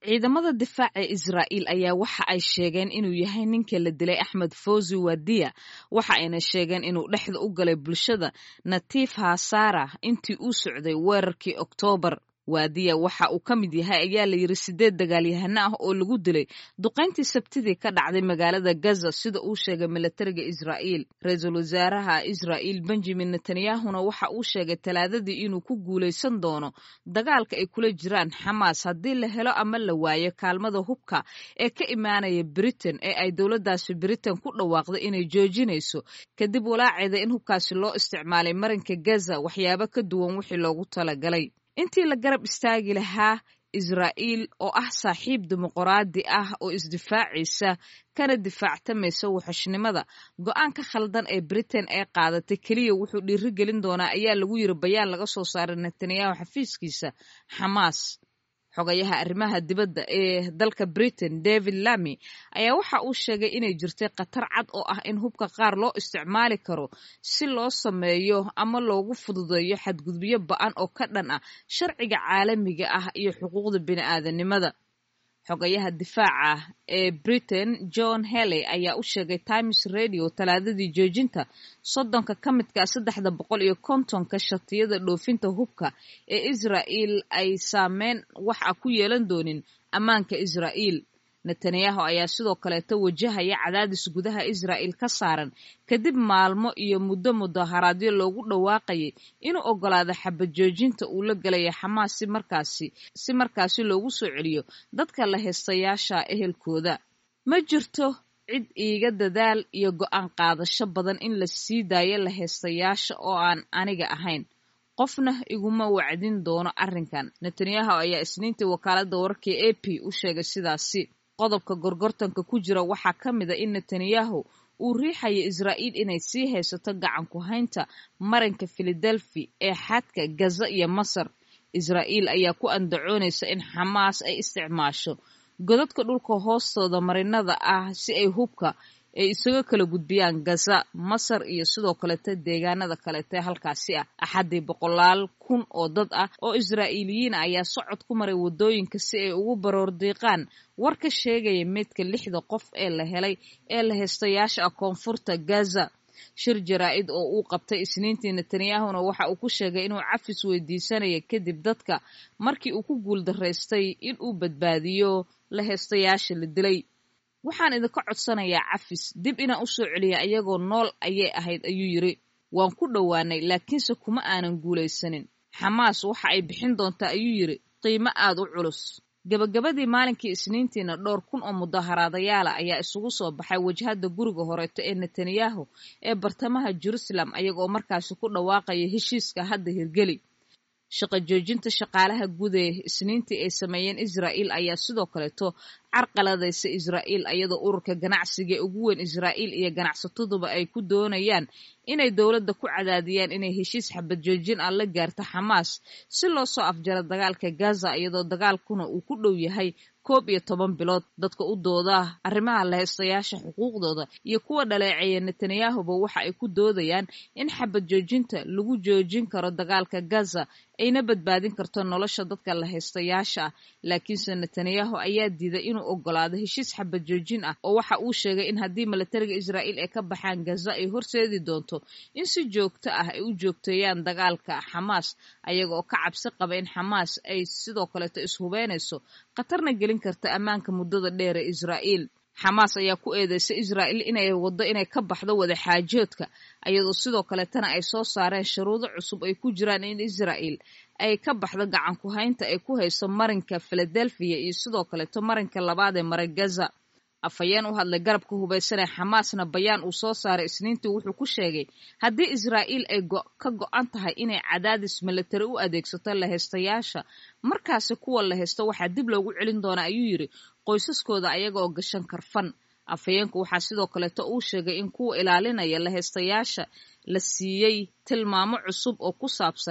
ciidamada difaaca israa'iil ayaa waxa ay sheegeen inuu yahay ninka la dilay axmed fawzi wadiya waxa ayna sheegeen inuu dhexda u galay bulshada natiif hasara intii uu socday weerarkii oktoobar waadiya waxa uu ka mid yahay ayaa la yidhi sideed dagaalyahano ah oo lagu dilay duqayntii sabtidii ka dhacday magaalada gaza sida uu sheegay milatariga israa'iil ra-iisul wasaaraha israa'iil benjamin netanyahuna waxa uu sheegay talaadadii inuu ku guulaysan doono dagaalka ay kula jiraan xamaas haddii la helo ama la waayo kaalmada hubka ee ka imaanaya britain ee ay dowladdaasi britain ku dhawaaqday inay joojinayso kadib walaaceeda in hubkaasi loo isticmaalay marinka gaza waxyaabo ka duwan wixii loogu talagalay intii la garab istaagi lahaa israa'iil oo ah saaxiib dimuqraadi ah oo isdifaacaysa kana difaactamaysa wuxushnimada go-aanka khaldan ee britain ee qaadatay keliya wuxuu dhiiri gelin doonaa ayaa lagu yiri bayaan laga soo saaray netanyahu xafiiskiisa xamaas xogayaha arrimaha dibadda ee dalka britain david lamy ayaa waxa uu sheegay inay jirtay khatar cad oo ah in hubka qaar loo isticmaali karo si loo sameeyo ama loogu fududeeyo xadgudubyo ba-an oo ka dhan ah sharciga caalamiga ah iyo xuquuqda bini'aadanimada xogayaha difaaca ee britain john helley ayaa u sheegay times radio talaadadii joojinta soddonka ka midka saddexda boqol iyo kontonka shatiyada dhoofinta hubka ee israa'iil ay saameyn wax a ku yeelan doonin ammaanka israa'iil netanyahu ayaa sidoo kaleeto wajahaya cadaadis gudaha israa'iil ka saaran kadib maalmo iyo muddo mudaharaadyo loogu dhawaaqayay inuu ogolaado xabad joojinta uu la galaya xamaas si markaasi si markaasi loogu soo celiyo dadka la heystayaasha ehelkooda ma jirto cid iiga dadaal iyo go-aan qaadasho badan in la sii daayo la heystayaasha oo aan aniga ahayn qofna iguma wacdin doono arrinkan netanyahu ayaa isniintii wakaaladda wararkii a p u sheegay sidaasi qodobka gorgortanka ku jira waxaa ka mid a in netanyahu uu riixaya israa'iil inay sii haysato gacan ku haynta marinka filadelfi ee xadka gaza iyo masar israa'iil ayaa ku andacoonaysa in xamaas ay isticmaasho godadka dhulka hoostooda marinada ah si ay hubka ay isaga kala gudbiyaan gaza masar iyo sidoo kalete deegaanada kalete halkaasi ah axaddii boqolaal kun oo dad ah oo israa'iiliyiin ayaa socod ku maray waddooyinka si ay ugu baroordiiqaan war ka sheegaya meydka lixda qof ee la helay ee la heystayaasha ah koonfurta gaza shir jaraa-id oo uu qabtay isniintii netanyahuna waxa uu ku sheegay inuu cafis weydiisanaya kadib dadka markii uu ku guuldaraystay in uu badbaadiyo la heystayaasha la dilay waxaan idinka codsanayaa cafis dib inaan u soo celiya ayagoo nool ayay ahayd ayuu yidri waan ku dhowaanay laakiinse kuma aanan guulaysanin xamaas waxa ay bixin doontaa ayuu yidhi qiimo aad u culus gebagabadii maalinkii isniintiina dhowr kun oo mudaharaadayaala ayaa isugu soo baxay wajhadda guriga horeeto ee netanyahu ee bartamaha jerusalem ayagoo markaasi ku dhawaaqaya heshiiska hadda hirgeli shaqo joojinta shaqaalaha guud ee isniintii ay sameeyeen israa'iil ayaa sidoo kaleeto carqaladaysa israa'iil iyadoo ururka ganacsiga ugu weyn israa'iil iyo ganacsataduba ay ku doonayaan inay dowladda ku cadaadiyaan inay heshiis xabad joojin ah la gaarto xamaas si loo soo afjaro dagaalka gaza iyadoo dagaalkuna uu ku dhow yahay koob iyo toban bilood dadka u dooda arrimaha laheystayaasha xuquuqdooda iyo kuwa dhaleeceeya netanyahuba waxa ay ku doodayaan in xabad joojinta lagu joojin karo dagaalka gaza ayna badbaadin karto nolosha dadka laheystayaasha ah laakiinse netanyahu ayaa diiday inuu ogolaado heshiis xabad joojin ah oo waxa uu sheegay in haddii milatariga israa'iil ay ka baxaan gaza ay horseedi doonto in si joogto ah ay u joogteeyaan dagaalka xamaas ayaga oo ka cabsi qaba in xamaas ay sidoo kaleeto ishubeynayso khatarna gelin karta ammaanka muddada dheer ee israa'iil xamaas ayaa ku eedeysay israa'iil inay waddo inay ka baxdo wadaxaajoodka iyadoo sidoo kaletana ay soo saareen shuruudo cusub ay ku jiraan in israa'iil ay ka baxdo gacan ku haynta ay ku hayso marinka filadelfiya iyo sidoo kaleeto marinka labaad ee mara gaza afhayeen u hadlay garabka hubaysanee xamaasna bayaan uu soo saaray isniintii wuxuu ku sheegay haddii israa'iil ay ka go-an tahay inay cadaadis milatari u adeegsato laheystayaasha markaasi kuwa la haysto waxaa dib loogu celin doonaa ayuu yidhi qoysaskooda ayaga oo gashan karfan afhayeenku waxaa sidoo kaleeto uu sheegay in kuwa ilaalinaya laheystayaasha la siiyey tilmaamo cusub oo ku saabsan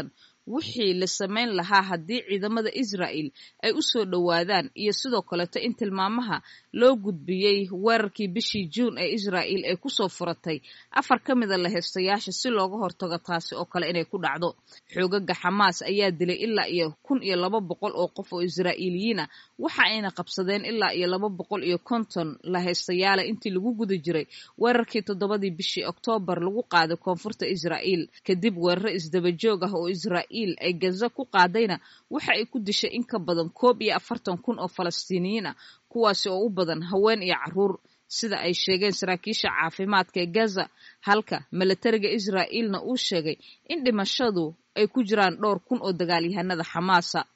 wixii la samayn lahaa haddii ciidamada israa'il ay u soo dhowaadaan iyo sidoo kaleeto in tilmaamaha loo gudbiyey weerarkii bishii juun ee israa'il ay kusoo furatay afar ka mida laheystayaasha si looga hortago taasi oo kale inay ku dhacdo xoogaga xamaas ayaa dilay ilaa iyo kun iyo laba boqol oo qof oo israa'iiliyiin ah waxa ayna qabsadeen ilaa iyo laba boqol iyo konton laheystayaala intii lagu guda jiray weerarkii toddobadii bishii oktoobar lagu qaaday koonfurta israa'iil kadib weeraro isdabajoog ah oo israa'iil ay gaza ku qaadayna waxa ay ku dishay in ka badan koob iyo afartan kun oo falastiiniyiin ah kuwaasi oo u badan haween iyo carruur sida ay sheegeen saraakiisha caafimaadka ee gaza halka milatariga israa'iilna uu sheegay in dhimashadu ay ku jiraan dhowr kun oo dagaalyahanada xamaasa